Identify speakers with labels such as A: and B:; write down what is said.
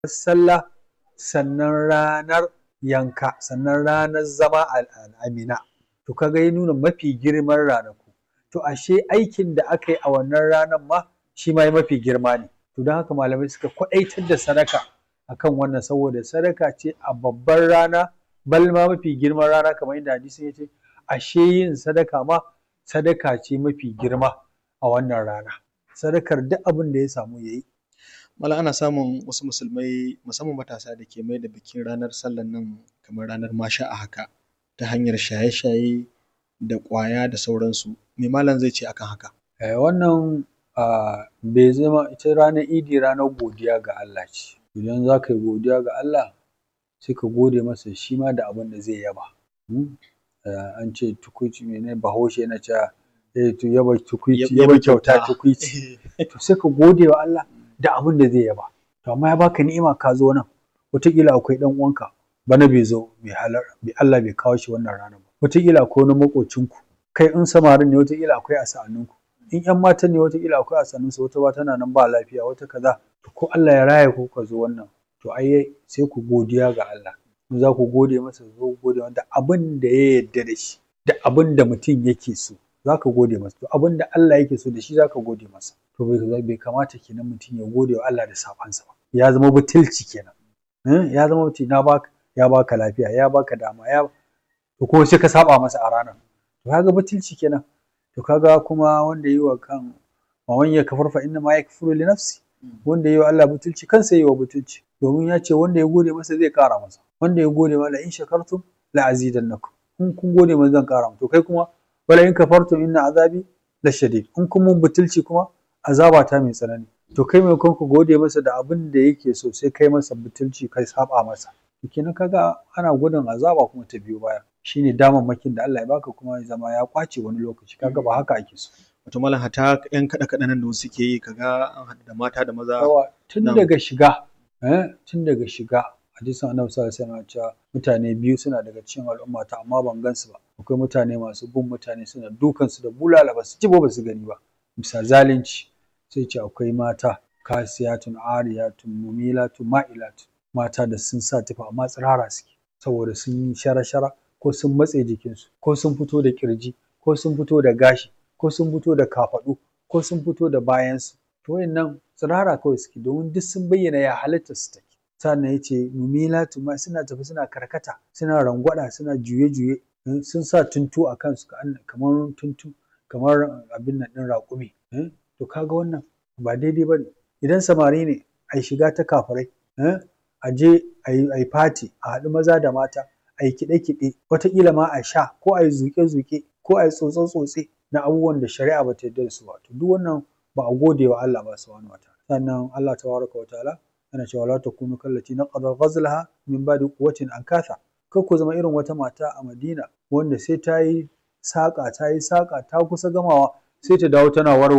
A: sallah sannan ranar yanka sannan ranar zama a Mina to kaga ya nuna mafi girman ranaku to ashe aikin da aka yi a wannan ranar ma shi ma mafi girma ne to don haka malamai suka kwaɗaitar da sadaka akan wannan saboda sadaka ce a babbar rana bal ma mafi girman rana kamar yadda hadisin ya ce ashe yin sadaka ma sadaka ce mafi girma a wannan rana sadakar duk abin da ya samu ya yi
B: Malam ana samun wasu musulmai musamman matasa da ke mai da bikin ranar sallan nan kamar ranar masha a haka ta hanyar shaye-shaye da ƙwaya da sauransu me malam zai ce akan haka
A: Eh, wannan ah, bai zama ita ranar idi ranar godiya ga Allah ce idan za ka yi godiya ga Allah sai ka gode masa shi ma da abin da zai yaba Hmm? Eh, an ce tukuici mene bahaushe yana cewa eh, to yaba tukuici yaba kyauta tukuici to sai ka gode wa Allah da abin da zai yaba to amma ya baka ni'ima ka zo nan wataƙila akwai ɗan uwanka bana bai zo bai halar bai Allah bai kawo shi wannan ranar ba wataƙila akwai wani maƙocinku kai in samarin ne wataƙila akwai a sa'anninku in ƴan matan ne wataƙila akwai a sa'annunsu wata ba tana nan ba lafiya wata kaza to ko Allah ya raya ku ka zo wannan to ai sai ku godiya ga Allah in za ku gode masa zo ku gode masa da abin da ya yarda da shi da abin da mutum yake so za ka gode masa to abin da Allah yake so da shi za ka gode masa to bai bai kamata kenan mutum ya gode wa Allah da sabansa ba ya zama butulci kenan Eh, ya zama mutum na baka ya baka lafiya ya baka dama ya to kuma sai ka saba masa a ranar to kaga butulci kenan to kaga kuma wanda yi wa kan wa man yakfur fa inna ma yakfuru li nafsi wanda yi wa Allah butulci kansa yi wa butulci domin ya ce wanda ya gode masa zai kara masa wanda ya gode masa in shakartum la azidannakum in kun gode masa zan kara to kai kuma wala in kafartum inna azabi la shadid in kun mun butulci kuma azaba ta mai tsanani to kai mai ka gode masa da abin da yake so sai kai masa butulci kai saba masa to kenan kaga ana gudun azaba kuma ta biyo baya shine damammakin da Allah ya baka kuma ya zama ya kwace wani lokaci kaga ba haka ake so
B: wato malam hata yan kaɗe kaɗe nan da wasu ke yi kaga an haɗu da mata da maza
A: yawa tun
B: Na'am.
A: daga shiga eh tun daga shiga hadisin annabi sallallahu alaihi wasallam ya ce mutane biyu suna daga cikin al'ummata amma ban gansu ba akwai mutane masu bin mutane suna dukan su da bulala ba su ji ba ba su gani ba bisa zalunci sai ce akwai mata kasiyatun ariyatun mumilatun ma'ilatun mata da sun sa tufa amma tsirara suke saboda sun yi shara-shara ko sun matse jikinsu ko sun fito da kirji ko sun fito da gashi ko sun fito da kafaɗu ko sun fito da bayansu to wayannan tsirara kawai suke domin duk sun bayyana ya halitta su take sannan ya ce mumilatu ma suna tafi suna karkata suna rangwada suna juye-juye eh, sun sa tuntu a kansu ka- kamar tuntu kamar abin nan ɗin raƙumi eh, to kaga wannan ba daidai ba ne idan samari ne a yi shiga ta kafirai eh, a je a yi fati a haɗu maza da mata a yi kiɗe-kiɗe wataƙila ma a sha ko a yi zuƙe-zuƙe ko a yi tsotse-tsotse na abubuwan da shari'a ba ta yarda da su ba to duk wannan ba a gode wa Allah ba subhanahu wataala sannan Allah tabaraka wa ta'ala yana cewa la takunu kallati naqada ghazlaha min ba'di quwwatin ankatha kar ku zama irin wata mata a Madina wanda sai ta yi saƙa ta yi saƙa ta kusa gamawa sai ta dawo tana warware